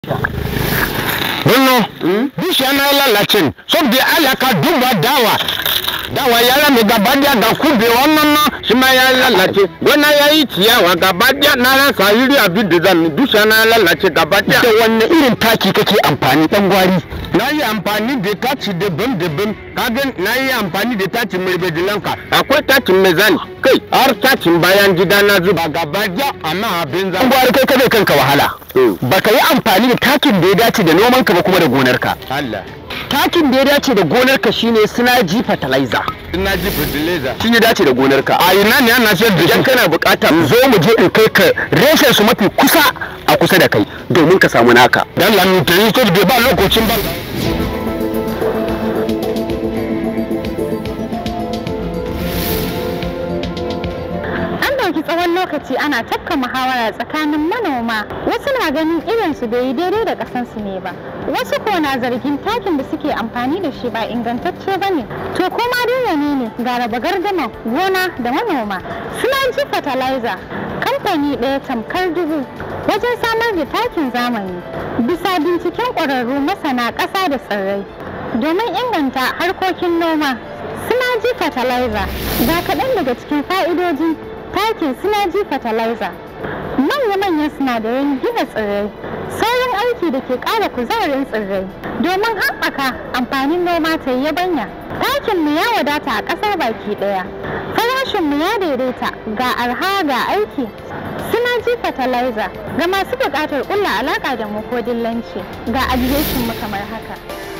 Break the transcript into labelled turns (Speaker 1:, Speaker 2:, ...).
Speaker 1: Bello, bishiya na lalacin, saboda Allah ka duba dawa. Dawa ya rame gaba daya ga kube wannan na shi ma ya lalace. Gona ya yi ciyawa gaba daya na rasa iri abin da zan bishiya na lalace gaba daya.
Speaker 2: da wanne irin taki kake amfani dan gwari
Speaker 1: Na yi amfani da taci daban-daban, kagan na yi amfani da taci mai bedilanka. Akwai tacin mai zani, kai har tacin bayan gida na zuba gaba daya amma abin
Speaker 2: dan
Speaker 1: zan.
Speaker 2: gwari kai kada kanka wahala baka yi amfani da takin da ya dace da noman ka ba kuma da gonarka
Speaker 1: Allah,
Speaker 2: takin da ya dace da gonarka shine sinaji fertilizer
Speaker 1: ina ji fertilizer.
Speaker 2: shi ya dace da gonarka
Speaker 1: A ina ne ana sayar da
Speaker 2: idan
Speaker 1: shi?
Speaker 2: kana bukata zo mu je in kai ka reshen su mafi kusa a kusa da kai domin ka samu naka
Speaker 1: Dan lamitayi ko da ba lokacin ba.
Speaker 3: An ɗauki tsawon lokaci ana tafka muhawara tsakanin manoma. Wasu na ganin irinsu bai yi daidai da ƙasansu ne ba. Wasu ko na zargin takin da suke amfani da shi ba ingantacce ba ne. To kuma dai ne ne ga raba gardama gona da manoma. Suna ji fertilizer kamfani ɗaya tamkar dubu wajen samar da takin zamani. Bisa binciken ƙwararru masana ƙasa da tsirrai. Domin inganta harkokin noma, Sinaji fertilizer ga kaɗan daga cikin fa'idojin takin Sinaji fertilizer. Manya-manyan sinadaran gina tsirrai, saurin aiki da ke ƙara kuzarin tsirrai domin haɓaka amfanin noma ta yi yabanya. Takin mu ya wadata a ƙasar baki ɗaya. Farashin mu ya daidaita ga arha ga aiki. Sinaji fertilizer ga masu buƙatar ƙulla alaƙa da mu ko dillanci ga adireshin mu kamar haka.